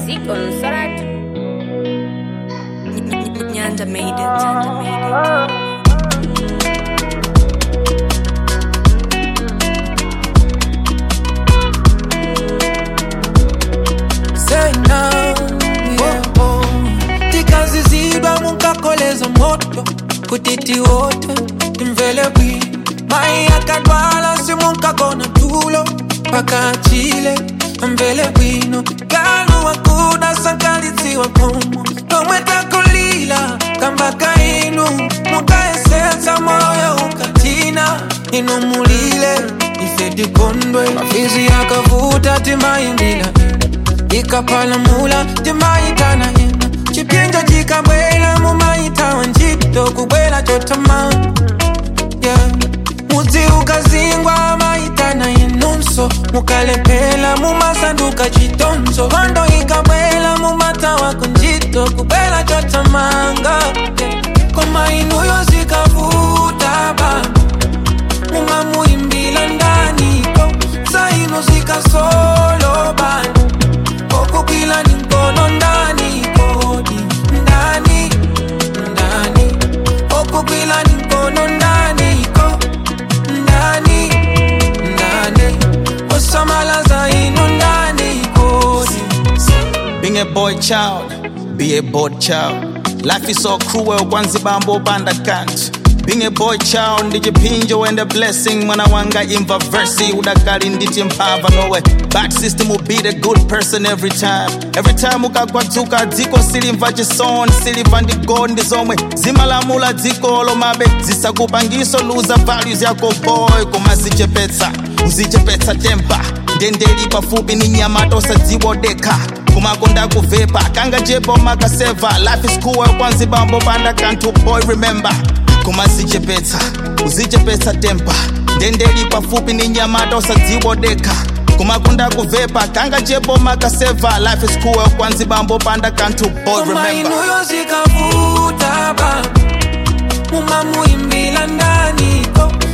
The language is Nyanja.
Music on Sorat. Nyanja made it. Nyanja made it. Say now, yeah, oh. tikazizidwa munkakoleza moto kutiti wote imvele bwi mai akadwala simunkagona tulo paka chile mvele bwino kanu wakuda sankalitsiwa komo nomwetakulila kambaka inu mukaesetsa moyo ukatina inumulile ifedikondwe mafizi yakavuta timaimbila ikapalamula timaitana ina chipinja chikabwela mumaitawa ntchito kubwela chotama yeah. mudzi ukazingwa maitana inunso mukalephera mumasanduka chitonzo hondo ikabwela mumatawako ntchito kubwela chotamanga yeah. koma inuyo zikavuta baba mumamuimbila ndaniko zaino zikasolo bana kokukila ni mkono ndani kodi ndani ndani kokukila ni mkono ndani ko ndani ndani osamala zaino ndani kodi Being a boy child, be a bored child. Life is so cruel, kwanzi bambo banda can't. Being a boy child, ndijipinjo and a blessing. Mwana wanga imva versi, udakali nditi mpava nowe. Bad system will be the good person every time. Every time ukakwatuka dziko silimva chisoni, silimva ndigo ndizomwe. Zimalamula dziko lomabe, zisakupangiso luza values yako boy. Kumasichepetsa, uzichepetsa tempa. Ndendeli pafupi ni nyamato sadziwodeka kumakonda kuvepa kanga jepo makaseva life is cool kwanzi bambo banda kantu boy remember kumasichepetsa uzichepetsa tempa ndendeli pafupi ni nyamato sadziwodeka kumakonda kuvepa kanga jepo makaseva life is cool kwanzi bambo banda kantu boy koma remember inuyo zikavuta baba mumamuimbila ndani ko